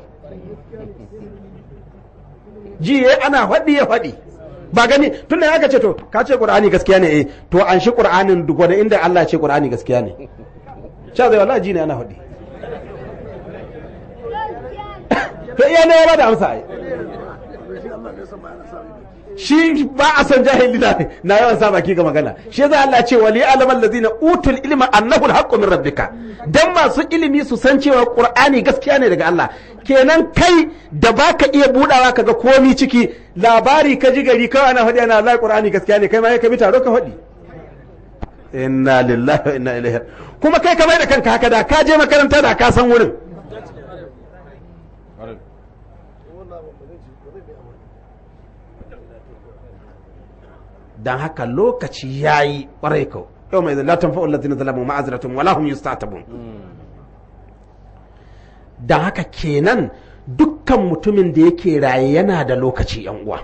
ji ana faɗi ya faɗi ba gani tun da aka ce to ka ce qur'ani gaskiya ne eh to an shi qur'anin duk wanda inda Allah ya ce qur'ani gaskiya ne sha zai wallahi ji ne ana faɗi to iya ne ya da amsa ai shi ba a san jahili na na yawan sa baki ga magana shi yasa Allah ce wali alamal ladina utul ilma annahu alhaqqu min rabbika dan masu ilimi su san cewa qur'ani gaskiya ne daga Allah kenan kai da baka iya budawa kaga komi ciki labari ka ji gari kawai ana faɗi ana Allah qur'ani gaskiya ne kai ma ka bi taro ka faɗi inna lillahi wa inna ilaihi kuma kai ka mai da kanka haka da ka je makaranta da ka san wurin dan haka lokaci yayi kwarai kau yau mai la tanfa'u allazina zalamu ma'azratun wala hum yustatabun dan haka kenan dukkan mutumin da yake raye yana da lokaci yan uwa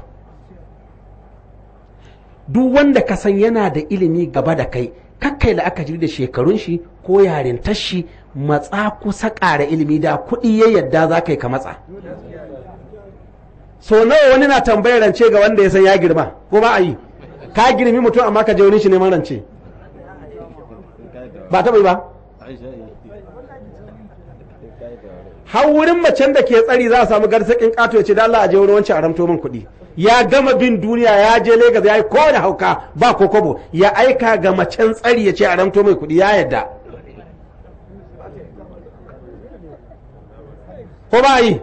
duk wanda ka san yana da ilimi gaba da kai kakkai la'akari da shekarun shi ko yarintar shi matsa kusa ƙara ilimi da kuɗi ya yadda za ka yi ka matsa so nawa wani na tambayar rance ga wanda ya san ya girma ko ba a yi ka girmi mutum amma ka je wani shi neman rance ba taɓa yi ba har wurin macen da ke tsari za a samu garsakin ƙato ya ce da Allah a je wurin wancan a ramto min kuɗi ya gama bin duniya ya je Legas ya yi kowane hauka ba ko kobo ya aika ga macen tsari ya ce a ramto mai kuɗi ya yadda ko ba yi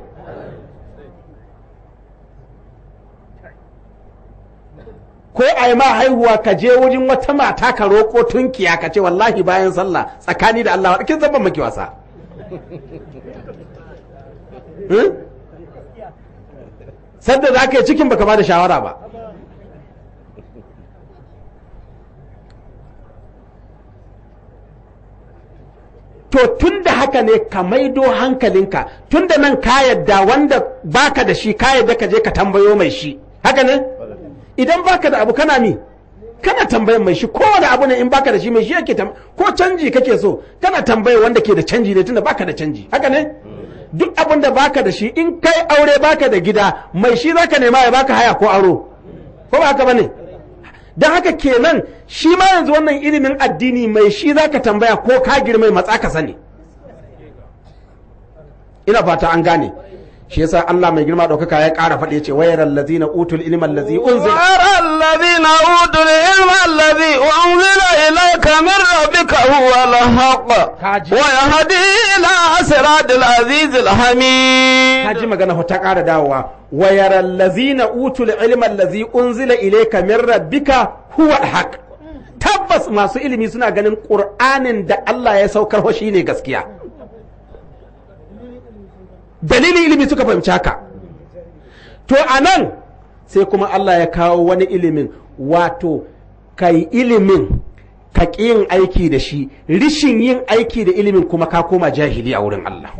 ko a yi ma haihuwa ka je wajen wata mata ka roƙo tunkiya ka ce wallahi bayan sallah tsakani da Allah kin zan ban maki wasa Hmm? sadda za ka yi cikin baka ba da shawara ba to tun da haka ne ka maido hankalinka tun da nan ka yadda wanda baka da shi ka yadda ka je ka tambayo mai shi haka ne idan baka da abu kana mi kana tambayan mai shi kowane abu ne in baka da shi mai shi yake tam ko canji kake so kana tambaya wanda ke da canji ne tunda baka da canji haka ne duk abin da baka da shi in kai aure baka da gida mai shi zaka nema ya baka haya ko aro ko ba haka bane don haka kenan shi ma yanzu wannan ilimin addini mai shi zaka tambaya ko ka girmai matsa ka sani ina fata an gane shi yasa Allah mai girma ɗaukaka ya ƙara faɗi ya ce wayar allazina utul ilma allazi unzila ويرى الذين أوتوا العلم الذي أنزل إليك من ربك هو الحق كاجي. ويهدي إلى صراط العزيز الحميد ka ji magana ta ƙara dawowa wayar allazina utul ilma allazi unzila ilayka min rabbika huwa alhaq tabbas masu ilimi suna ganin qur'anin da Allah ya saukar ho shine gaskiya dalilin ilimi suka fahimci haka to anan sai kuma Allah ya kawo wani ilimin wato kai ilimin ka ƙi yin aiki da shi rishin yin aiki da ilimin kuma ka koma jahili a wurin Allah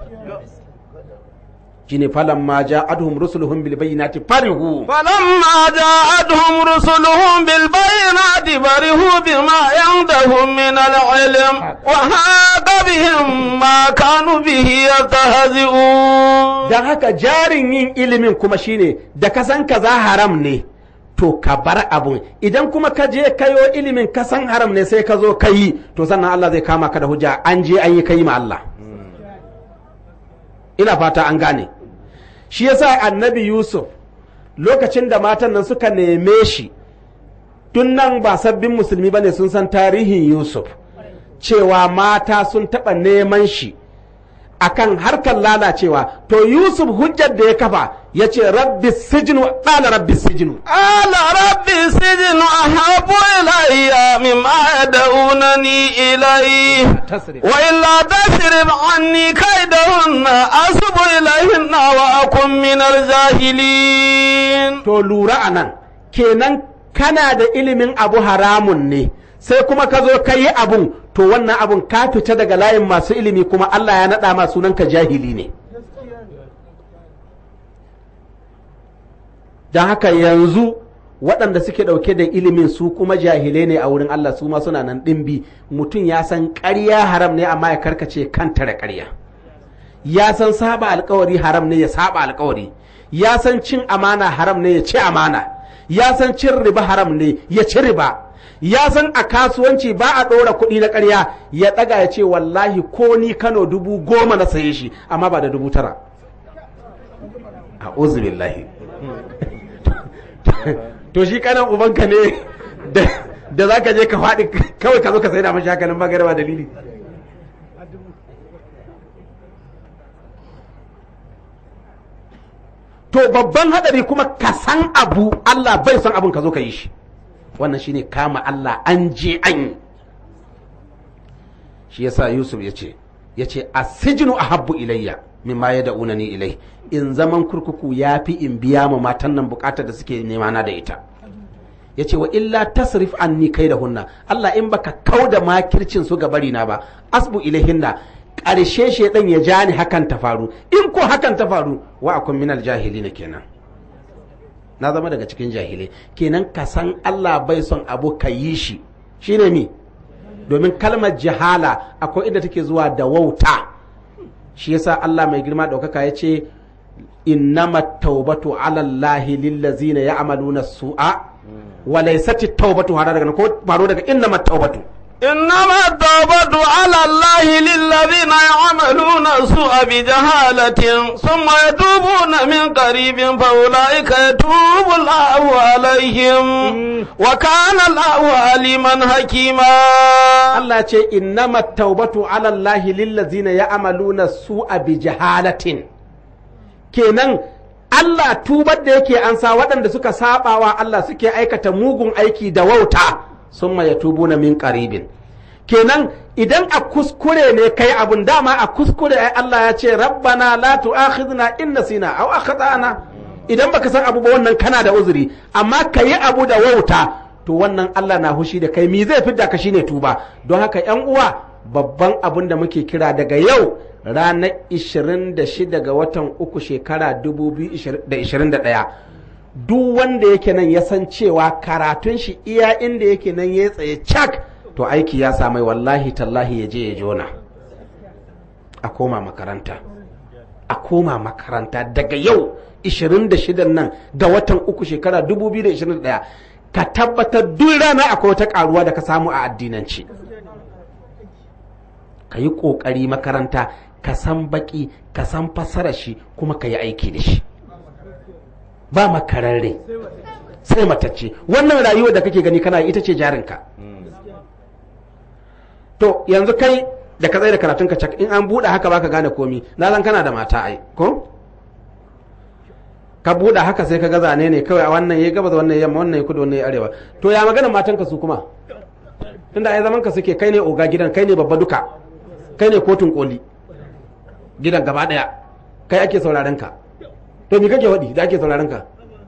shine falan ma ja'atuhum rusuluhum bil bayyinati farihu فلما جاءتهم رسلهم بالبينات فرحوا بما عندهم من العلم وهاق بهم ما كانوا به يستهزئون dan haka jarin yin ilimin kuma shine da ka san kaza haram ne to ka bar abun idan kuma ka je kayo ilimin ka san haram ne sai ka zo ka yi to sannan Allah zai kama ka da hujja an je an yi kai ma Allah ina fata an gane shi yasa annabi Yusuf lokacin da matan nan suka neme shi tun nan ba sabbin musulmi bane sun san tarihin Yusuf cewa mata sun taɓa neman shi akan harkar lalacewa to Yusuf hujjar da ya kafa ya ce rabbi sijinu ɗala rabbi sijinu قال رب السجن أحب إلي مما يدعونني إليه وإلا تصرف عني كيدهن أصب إليهن وأكن من الجاهلين to lura a nan kenan kana da ilimin abu haramun ne sai kuma ka zo ka yi abun to wannan abun ka fita daga layin masu ilimi kuma Allah ya naɗa ma sunanka jahili ne don haka yanzu waɗanda suke ɗauke da ilimin su kuma jahilai ne a wurin Allah su ma suna nan ɗimbi mutum ya san ƙarya haram ne amma ya karkace kanta da ƙarya ya san saba alkawari haram ne ya saba alkawari ya san cin amana haram ne ya ci amana ya san cin riba haram ne ya ci riba ya san a kasuwanci ba a ɗora kuɗi na ƙarya ya ɗaga ya ce wallahi ko ni kano dubu goma na saye shi amma ba da dubu tara a billahi to shi kanan ubanka ne da za ka je ka faɗi kawai ka zo ka sai da mashi hakanan magarba dalili to babban hadari kuma ka san abu Allah bai san abun ka zo ka yi shi wannan shine kama Allah an je an yi shi yasa Yusuf ya ce ya ce asijinu ahabbu ilayya mimma yad'unani ilai in zaman kurkuku yafi in biya ma matan nan bukatar da suke nema na da ita ya ce wa illa tasrif anni kai da hunna Allah in baka kauda makircin su ga bari na ba asbu ilaihinna ƙarshe shaidan ya ja ni hakan ta faru in ko hakan ta faru wa akun minal jahilina kenan na zama daga cikin jahilai kenan ka san Allah bai son abu ka yi shi shine mi domin kalmar jahala akwai inda take zuwa da wauta shi yasa Allah mai girma ɗaukaka ya ce innama taubatu ala Allahi lillazina ya'maluna su'a wa laysat at-taubatu hada daga ko faro daga innama taubatu إنما التوبة على الله للذين يعملون السوء بجهالة ثم يتوبون من قريب فأولئك يتوب الله عليهم وكان الله عليما حكيما Allah ce innama taubatu ala Allah lillazina ya'maluna su'a bi jahalatin kenan Allah tubar da yake ansa waɗanda suka sabawa Allah suke aikata mugun aiki da wauta summa yatubuna min qaribin kenan idan a kuskure ne kai abun dama a kuskure ai Allah ya ce rabbana la tu'akhidna in nasina aw akhtana idan baka san abu ba wannan kana da uzuri amma kayi abu da wauta to wannan Allah na hushi da kai mi zai fidda ka shine tuba don haka yan uwa babban abin da muke kira daga yau ranar 26 ga watan uku shekara 2021 duk wanda yake nan ya san cewa karatun shi iya inda yake nan ya tsaye cak to aiki ya samai wallahi tallahi ya je ya jona a koma makaranta a koma makaranta daga yau 26 nan ga watan uku shekara 2021 ka tabbatar duk rana akwai wata karuwa da ka samu a addinanci ka yi ƙoƙari makaranta ka san baƙi ka san fassara shi kuma ka yi aiki da shi ba makararre sai matacce wannan rayuwar da kake gani kana ita ce jarinka to yanzu kai da ka tsaye da karatunka cak in an buɗe haka baka gane komi na zan kana da mata ai ko ka buɗe haka sai ka ga zane ne kawai a wannan ya gabas wannan yamma wannan ya kudu wannan ya arewa to ya magana matanka su kuma tunda ai zaman ka suke kai ne oga gidan kai ne babba duka kai ne kotun koli gidan gaba daya kai ake sauraron ka to me kake waɗi da ake sauraron ka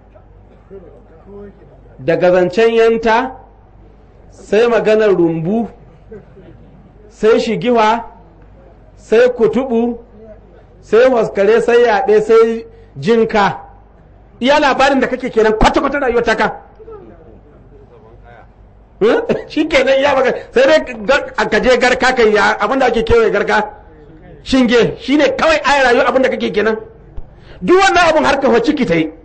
daga zancen yanta sai maganar rumbu sai shigiwa sai kutubu sai waskare sai yaɗe sai jinka iya labarin da kake kenan kwata-kwata rayuwar taka shi kenan iya maka sai dai ka je garka kai ya abinda ake kewaye garka shinge shi ne kawai ayi rayuwar abinda kake kenan duk wannan abin har kafa ciki ta yi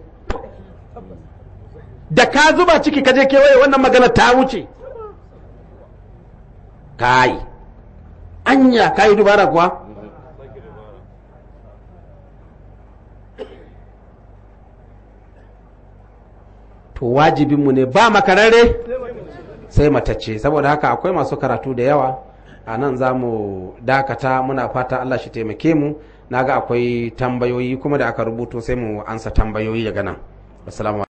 da ka zuba ciki ka je kewaye wannan magana ta wuce kai anya ka yi dubara kuwa to wajibinmu ne ba makararre sai matacce saboda haka akwai masu karatu da yawa a nan za mu dakata muna fata Allah shi taimake mu na ga akwai tambayoyi kuma da aka rubuto sai mu ansa tambayoyi daga nan assalamu